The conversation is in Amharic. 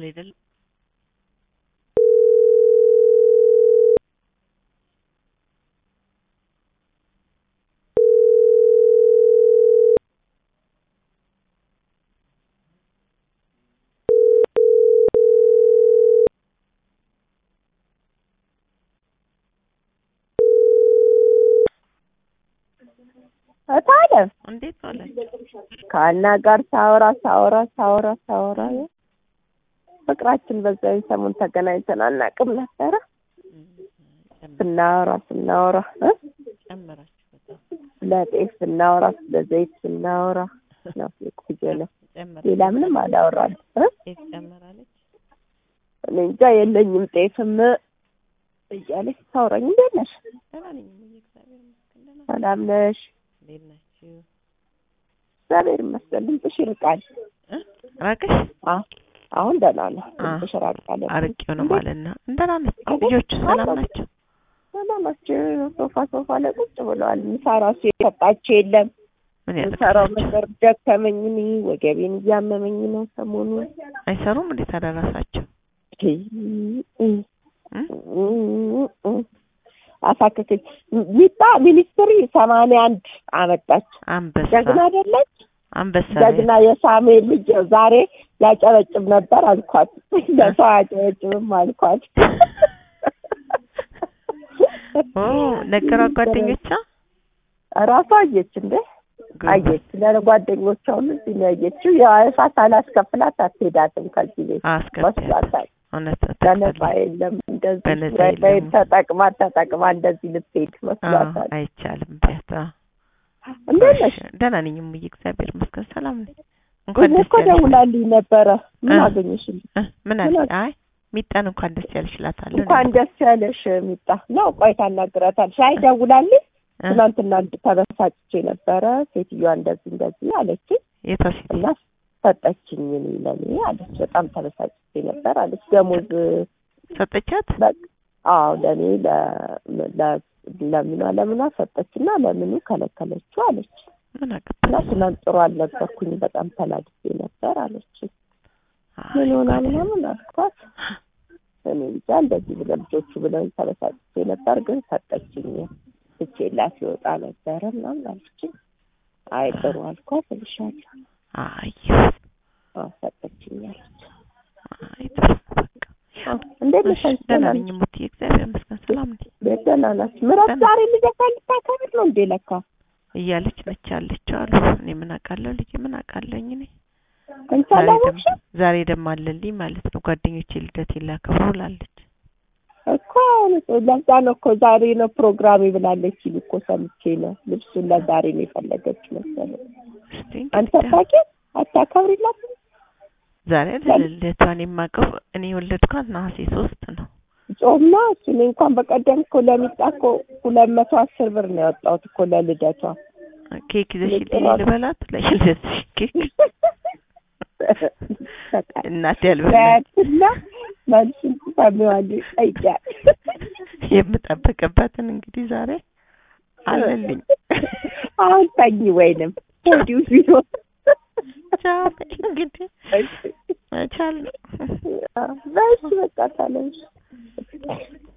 አይደለም እታለም እንዴት ዋላችሁ? ከአና ጋር ሳወራ ሳወራ ሳወራ ሳወራ ፍቅራችን በዛን ሰሞን ተገናኝተን አናውቅም ነበረ። ስናወራ ስናወራ እ ጨመራችሁ በጣም ስለ ጤፍ ስናወራ ስለ ዘይት ስናወራ ነው የቆየነው። ጨመራ ሌላ ምንም አላወራንም እ ጤፍ ጨመራለች። እኔ እንጃ የለኝም ጤፍም እያለች ታውራኝ። እንዴት ነሽ? ደህና ነኝ እሙዬ፣ እግዚአብሔር ይመስገን። ደህና ነኝ። ሰላም ነሽ? እንዴት ናችሁ? እግዚአብሔር ይመስገን። ድምፅሽ ይርቃል። እ ራቅሽ? አ አሁን ደህና ነው። አ ድምፅሽ ራቃል። አርቄው ነው ማለት ነው። ደህና ነኝ። ልጆቹ ሰላም ናቸው? ሰላም ናቸው። ሶፋ ሶፋ ላይ ቁጭ ብለዋል። ምሳ ራሱ የሰጣቸው የለም። ምን የምሰራው ያደርጋቸው? ነገር ደከመኝ። እኔ ወገቤን እያመመኝ ነው ሰሞኑን። አይሰሩም እንዴት አደረሳቸው? አሳከከች። ሚጣ ሚኒስትሪ ሰማንያ አንድ አመጣች። አንበሳ ጀግና አይደለች? አንበሳ ጀግና የሳሙኤል ልጅ ዛሬ ያጨበጭብ ነበር አልኳት። ለሰው አያጨበጭብም አልኳት። ኦ ነገሯት ጓደኞቿ ራሷ አየች እንዴ አየች። ለጓደኞቿ ሁሉ እዚህ ነው ያየችው። ያው እሳት አላስከፍላት አትሄዳትም ከዚህ ቤት አስከፍያት መስሏታል። እውነት ለነጻ ተቀበል የለም እንደዚህ በነፃ ወይ ወይ የለም። ተጠቅማ ተጠቅማ እንደዚህ ልትሄድ መስሏታል። አይቻልም ቢያታ እንዴት ነሽ? ደህና ነኝ እሙዬ እግዚአብሔር ይመስገን ሰላም ነኝ እንኳን እኔ ደስ እኮ ያለሽ ደውላልኝ ነበረ። ምን እ። አገኘሽልኝ? እ፣ ምን ምን አለ አይ ሚጣን እንኳን ደስ ያለሽ እላታለሁ እንኳን ደስ ያለሽ ሚጣ ነው። ቆይ ታናግራታለሽ። አይ ደውላልኝ እ፣ ትናንትና ተበሳጭቼ ነበረ። ሴትዮዋ እንደዚህ እንደዚህ አለችኝ የቷ ሴት እና ሰጠችኝ እኔ ለኔ አለች። በጣም ተበሳጭቼ ነበር አለች። ደሞዝ ሰጠቻት በቃ አዎ ለኔ ለ- ለ- ለምኗ ለምኗ ሰጠችና ለምኑ ከለከለችው አለች። ምን እና አገባሽ ትናንት ጥሩ አልነበርኩኝ በጣም ተናድጄ ነበር አለች። አይ ምን ሆና ጉድ። ምናምን አልኳት። እኔ እንጃ እንደዚህ ብለው ልጆቹ ብለው ተበሳጭቼ ነበር፣ ግን ሰጠችኝ ትቼላት ይወጣ ነበረ ምናምን አለችኝ። አይ ጥሩ አልኳት እልሻለሁ። አይ አዎ ሰጠችኝ አለች። አይ ጥሩ በቃ አዎ እንዴት ነሽ? እሺ፣ ደህና ነኝ እሙዬ እግዚአብሔር ይመስገን ሰላም ነኝ ቤት ደህና ናችሁ? ምረት ደህና። ዛሬ ልደታ ልታከብር ነው እንዴ? ለካ እያለች ነች ያለችው አሉ እኔ ምን አውቃለሁ ልጄ ምን አውቃለኝ እኔ አንቺ ዛሬ አላወቅሽም ደም- ዛሬ ደግሞ አለልኝ ማለት ነው ጓደኞቼ ልደቴን ላከብሩ ብላለች እኮ ለዛ ነው እኮ ዛሬ ነው ፕሮግራሜ ብላለች ሲሉ እኮ ሰምቼ ነው። ልብሱን ለዛሬ ነው የፈለገች መሰለኝ። እስቲ አንተ እንግዲህ ታውቂ አታከብሪላትም? ዛሬ አይደል ልደቷን የማውቀው እኔ የወለድኳት ነሐሴ ሶስት ነው ጾም ነው እሱ። እኔ እንኳን በቀደም እኮ ለሚጣ እኮ ሁለት መቶ አስር ብር ነው ያወጣሁት እኮ ለልደቷ። ኬክ ይዘሽልኝ ልጥራት። ልበላት ለልደትሽ ኬክ እናቴ ያልበላች ያትና መልሱን ትሰሚዋለሽ። ጠይቂያት። የምጠብቅበትን እንግዲህ ዛሬ አለልኝ አሁን ተኝ ወይንም ሆዲው ቢሆን ቻው እንግዲህ መቻል ነው በእሱ በቃ ታለሽ